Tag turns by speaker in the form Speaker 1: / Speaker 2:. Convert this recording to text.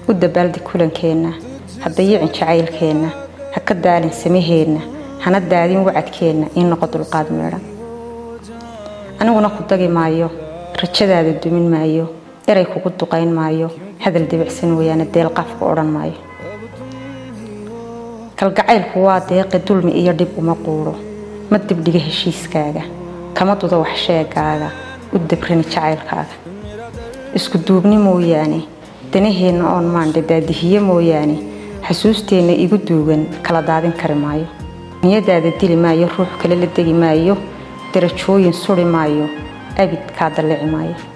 Speaker 1: u dabaaldi kulankeenna ha dayicin jacaylkeenna ha ka daalin samaheenna hana daadin wacadkeenna ii noqo dulqaad meedhan aniguna ku dagi maayo rajadaada dumin maayo eray kugu duqayn maayo hadal debicsan weeyaane deelqaafku odhan maayo kalgacaylku waa deeqi dulmi iyo dhib uma quudho ma dibdhiga heshiiskaaga kama dudo wax sheegaaga u dabrani jacaylkaaga isku duubni mooyaane danaheenna oon maandhe daadihiye mooyaane xasuusteenna igu duugan kala daadin kari maayo niyadaada dili maayo ruux kale la degi maayo darajooyin suri maayo abid kaa dallici maayo